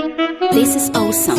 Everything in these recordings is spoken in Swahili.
This is awesome.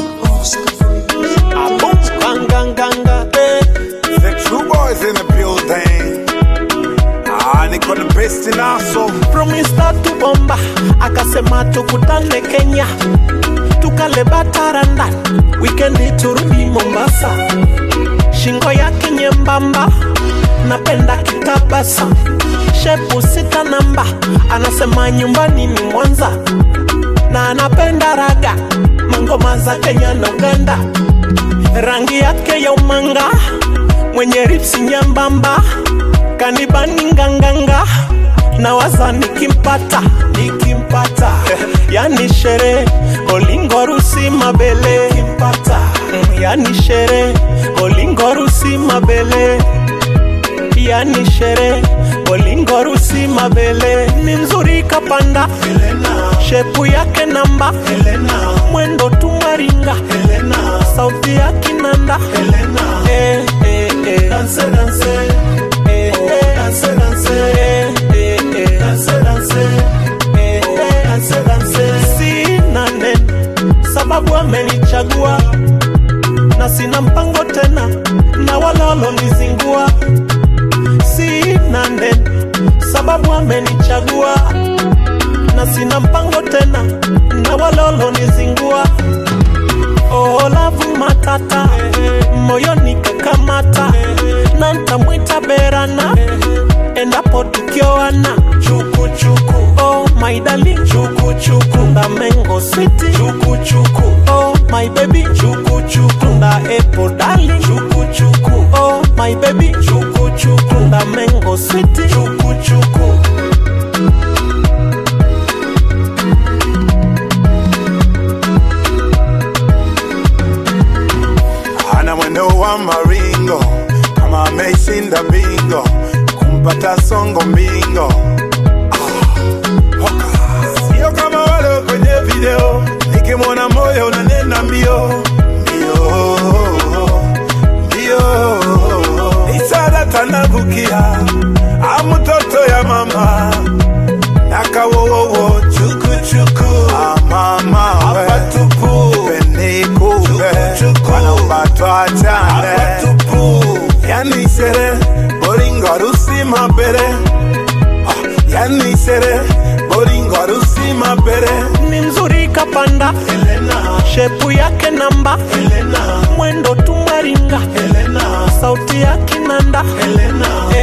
Ganganganga, eh. The true boys in the building. Ah, niko the best in aso. From start to bomba akasema tukutane Kenya tukale bataranda wikendi turudi Mombasa shingo yake nyembamba napenda kitabasa shepu sita namba anasema nyumbani ni Mwanza na anapenda raga mangoma za Kenya na Uganda rangi yake ya umanga mwenye ripsi nyembamba kanibani nganganga na waza nikimpata nikimpata yani shere olingorusi mabele kimpata yani shere olingorusi mabele yani shere olingorusi mabele ni mzuri kapanda shepu yake namba mwendo tumaringa sauti ya kinanda eh, eh, eh. Dance, dance. Eh, eh. Dance, dance. Eh, eh, eh. Dance, dance. Eh, eh. Dance, dance. Sina neno sababu amenichagua na sina mpango tena na walolo nizingua sina neno sababu amenichagua na sina mpango tena na walolo nizingua oh, lavu matata moyoni kakamata na ntamwita berana endapo tukioana chukuchuku oh, my darling chukuchuku nda mengo city chukuchuku oh, my baby chukuchuku nda epo darling chukuchuku oh, my baby chukuchuku nda mengo city chukuchuku Ana mwendo wa maringo kama ameshinda bingo kumpata songo mbingo. Ah, hoka. Sio kama wale kwenye video, nikimwona moyo unanena mbio mbio mbio. Isara tanavukia amutoto ya mama nakawowowo chukuchuku ah, mama we. apatupu penikupe wanaumbatwa achane yani shere boringo harusi mabere Ah, yani shere boringo harusi mabere ni mzuri kapanda shepu yake namba mwendo tumaringa sauti ya kinanda